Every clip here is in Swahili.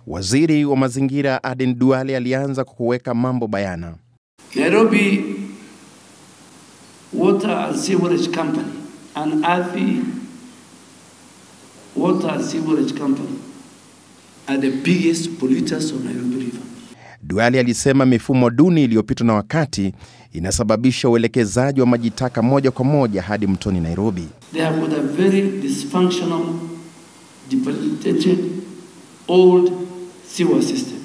Waziri wa mazingira Aden Duale alianza kwa kuweka mambo bayana. Nairobi Water and Sewerage Company and Athi Water and Sewerage Company are the biggest polluters of Nairobi River. Duale alisema mifumo duni iliyopitwa na wakati inasababisha uelekezaji wa maji taka moja kwa moja hadi mtoni Nairobi. They have got a very dysfunctional, debilitated, old sewer system.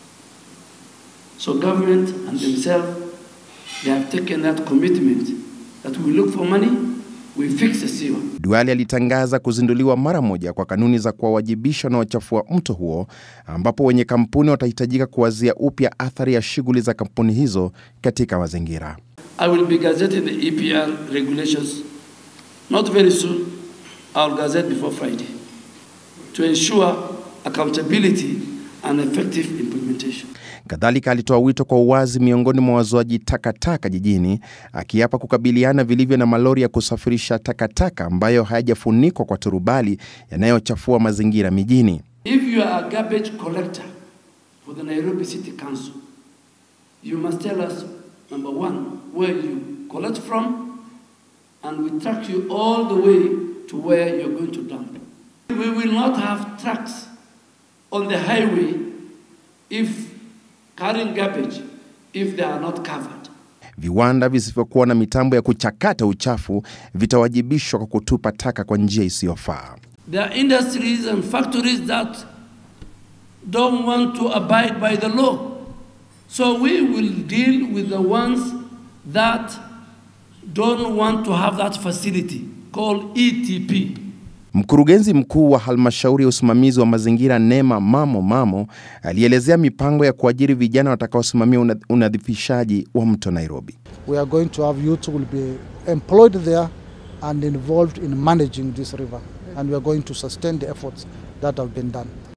So government and themselves, they have taken that commitment that we look for money, we fix the sewer. Duale alitangaza kuzinduliwa mara moja kwa kanuni za kuwawajibisha wanaochafua mto huo, ambapo wenye kampuni watahitajika kuwazia upya athari ya shughuli za kampuni hizo katika mazingira. I will be gazetting the EPR regulations not very soon. I'll gazette before Friday to ensure accountability and effective implementation. Kadhalika alitoa wito kwa uwazi miongoni mwa wazoaji takataka jijini, akiapa kukabiliana vilivyo na malori ya kusafirisha takataka ambayo hayajafunikwa kwa turubali yanayochafua mazingira mijini. If you are a garbage collector for the Nairobi City Council, you must tell us, number one, where you collect from, and we track you all the way to where you're going to dump. We will not have trucks on the highway if carrying garbage if they are not covered. Viwanda visivyokuwa na mitambo ya kuchakata uchafu vitawajibishwa kwa kutupa taka kwa njia isiyofaa. There are industries and factories that don't want to abide by the law. So we will deal with the ones that don't want to have that facility called ETP. Mkurugenzi mkuu wa halmashauri ya usimamizi wa mazingira NEMA Mamo Mamo alielezea mipango ya kuajiri vijana watakaosimamia una- unadhifishaji wa mto Nairobi. we are going to have youth who will be employed there and involved in managing this river and we are going to sustain the efforts that have been done